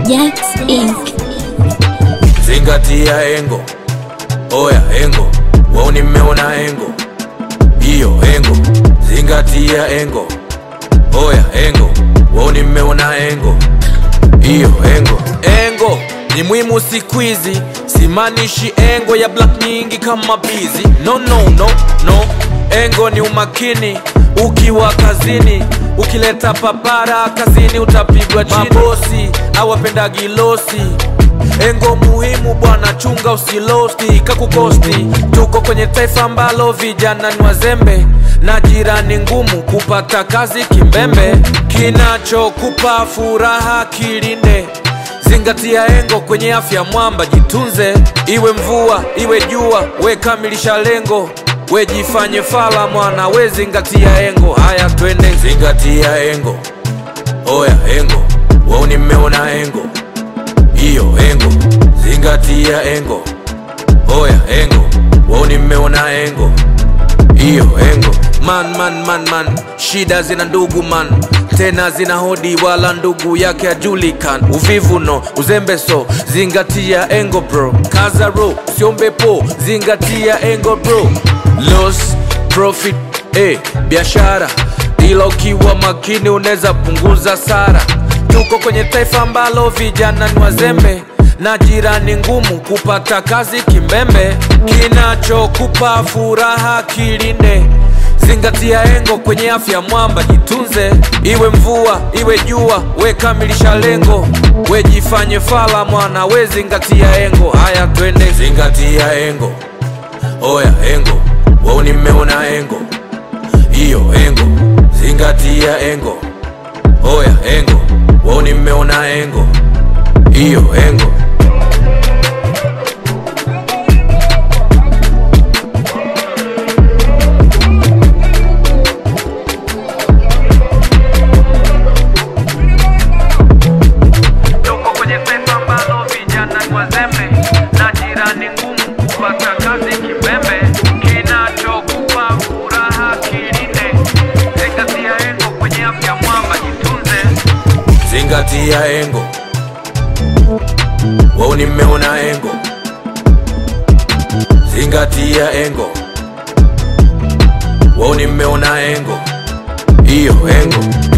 Jax Inc. Zingatia engo, oya engo, wao nimeona engo, hiyo engo. Zingatia engo, oya engo, wao nimeona engo, hiyo engo. Engo ni muhimu siku hizi, simaanishi engo ya black nyingi kama bizi. No, no, no, no. Engo ni umakini ukiwa kazini, ukileta papara kazini utapigwa chini. Mabosi awapendagi losi Engo muhimu bwana, chunga usilosti kakukosti. Tuko kwenye taifa ambalo vijana ni wazembe na jirani ngumu kupata kazi kimbembe. Kinachokupa furaha kilinde, zingatia engo kwenye afya mwamba, jitunze. Iwe mvua iwe jua, we kamilisha lengo, we jifanye fala mwana, we zingatia engo. Haya twende, zingatia engo, oya engo, wao nimeona engo hiyo engo, zingatia engo, oya engo, wao nimeona engo, hiyo engo. Man, man, man, man, shida zina ndugu man, tena zina hodi, wala ndugu yake ajulikan. Uvivu no, uzembe so, zingatia engo bro, kaza ro, usiombe po, zingatia engo bro, loss profit eh, biashara ila ukiwa makini unaweza punguza sara. Tuko kwenye taifa ambalo vijana ni wazembe na jirani ngumu kupata kazi kimbembe. Kinachokupa furaha kilinde, zingatia engo kwenye afya mwamba, jitunze. Iwe mvua iwe jua, we kamilisha lengo, we jifanye fala mwana, we zingatia engo. Haya twende, zingatia engo, oya engo, wao nimeona engo, hiyo engo, zingatia engo, oya engo, wao nimeona engo, hiyo engo. Tuko kwenye taifa ambalo vijana ni wazembe na jirani ngumu kupata kazi kibembe. Kinachokupa furaha kilinde, zingatia engo kwenye afya mwamba, jitunze. Zingatia engo, wao nimeona engo. Zingatia engo, wao nimeona engo, hiyo engo.